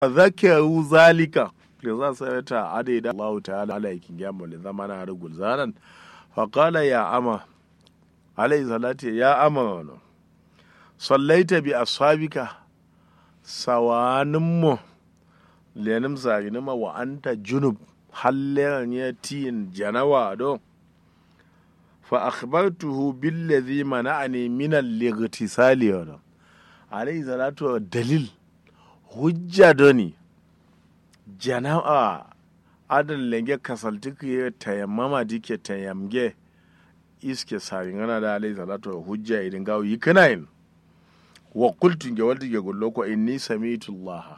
zakaru zalika da za su ta adai da Allah ta'ala alaikin gyamu da zama na rugul zanen faƙala ya ama alaihi salatu ya ama wani sallaita bi ashabika sawanin mu lenim sarinima wa anta junub halleran ya tiyin janawa don fa akhbartuhu billazi mana'ani min al-ightisali wa alayhi salatu dalil hujja doni jana'a adan lenge kasaltiku ya tayammama dike tayamge iske saringana da alayhi salatu hujja idin gawo yi kanayin wa qultu ge walti ge gollo ko inni sami'tu Allah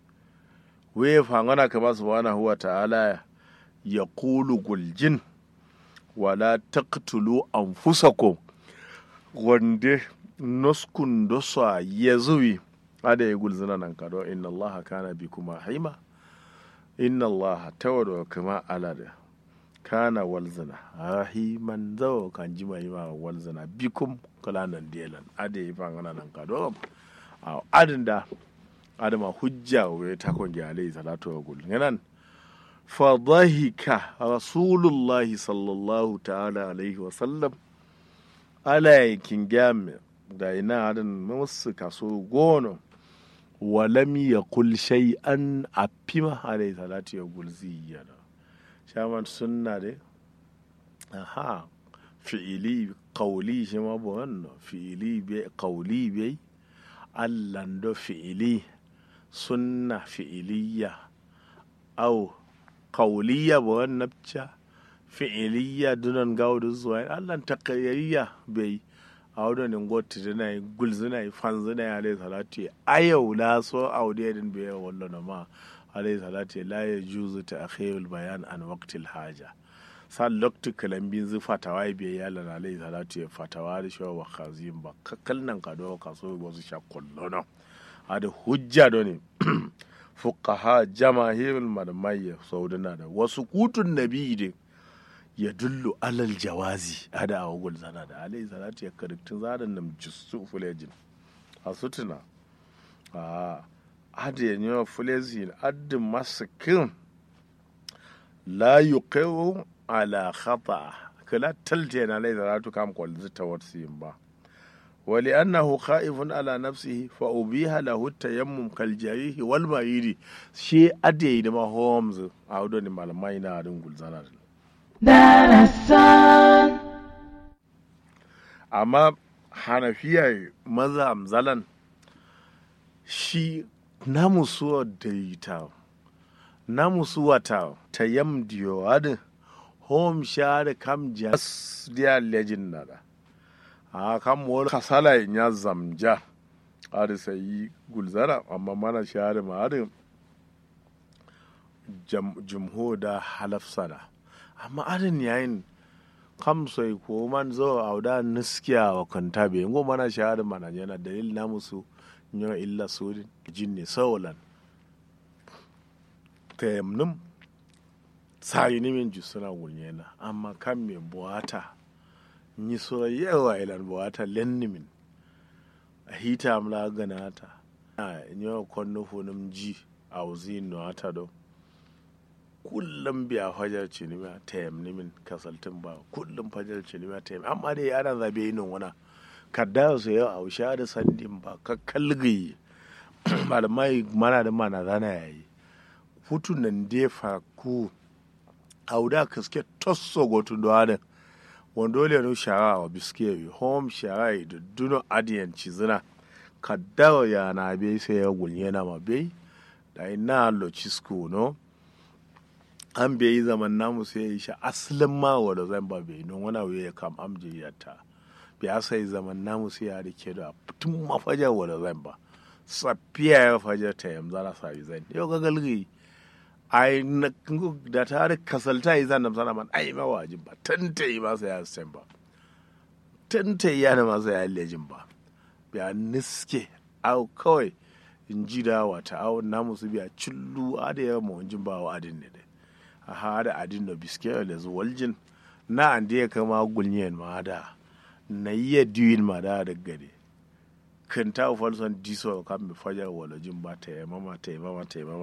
we fangana kama subhanahu wa ta'ala yaqulu guljin wala taqtulu anfusakum wande noskun dosa yezuwi ada ya gulzina nan kado inna allaha kana bi kuma haima inna allaha tawado kama alada kana walzina rahiman zawo kan ji mai ma walzina bikum kalanan delan ada ya fa ngana nan kado a adin da adama hujja wa ta kon gi alayhi salatu wa gul nan فضحك رسول الله صلى الله تعالى عليه وسلم على كنجام داينا عدن مصر كسو غونو ولم يقل شيئا أبيما عليه الصلاة يقول زيانا شامان سنة دي أها fi'ili qawli shi ma bu wannan fi'ili be qawli be allando fi'ili sunna fi'iliya au qawliya ba wan nabca fi'iliya dunan gawdu zuwa allan taqririya bai awdo ne gotti dina gulzina fanzina ya alayhi salatu ayau la so awde din be wallo na ma alayhi salatu la yajuzu ta'khirul bayan an waqtil haja san lokti kalambin zu fatawa bai ya lana alayhi salatu ya fatawa da shi wa khazin ba kalnan ka do ka so wasu shakullono ada hujja do ne fuqaha jamahirul malamai saudana da wasu kutun nabi de ya dullu alal jawazi ada a wagul zana da alayhi salatu ya kariktun zadan nam jisu fulejin a sutuna a ada ya nyewa fulejin adin masakin la yuqiru ala khata kala talte na alayhi salatu kam kwal zita watsin ba ولأنه خائف على نفسه فأبيها له التيمم كالجريح والمريض شيء أدي دما هومز أعودو ني malamai na adin gulzana darasan amma hanafiyar maza amzalan shi namu suwa daita namu suwa ta tayam diyo adin home share kam jas dia legend nada a kan wani kasala in ya zamja ada sai gulzara amma mana shahada ma ada jumho da halaf sana amma adin yayin kam sai ko man zo a da niskiya wa kanta be ngo mana shahada mana yana dalil na musu nyo illa sudin jinni sawalan tayamnum sai ni min jusuna gulnyena amma kan me buwata nyi so yewa ilan buwata lennimin a hita amla ganata a nyo konno funum ji a wuzi no ata do kullum biya fajar cinima ta yamni min kasaltin ba kullum fajar cinima ta yamni amma dai ana zabe yin wana kadda su yau a wusha da sandin ba ka kalgi malamai mana da mana zana yayi futun nan defa ku auda kaske tosso gotun do adan wando le no shara wa biske home shara da duno adiyan cizina kadda ya na be sai ya gulye na ma be da ina lo cisco no an bai yi zaman namu sai ya yi shi asalin ma wadda zan ba bai don wani abu ya kam amje ya ta bai asa yi zaman namu sai ya rike da tun mafajar wadda zan ba safiya ya fajar ta yamza na sa yi zan yau ga galgi ai na da ta da kasalta yi zan sana man ai ma wajin ba tanta yi masa ya sen ba tanta yi yana masa ya lejin ba biya niske au kawai in ji da wata au namu su biya cillu a da yawa mawajin ba wa adin ne dai a hada adin da biske da zuwaljin na an da ya kama gulniyan ma da na iya diwin ma da da gade kanta falson diso kan mi fajar walajin ba ta yamama ta yamama ta yamama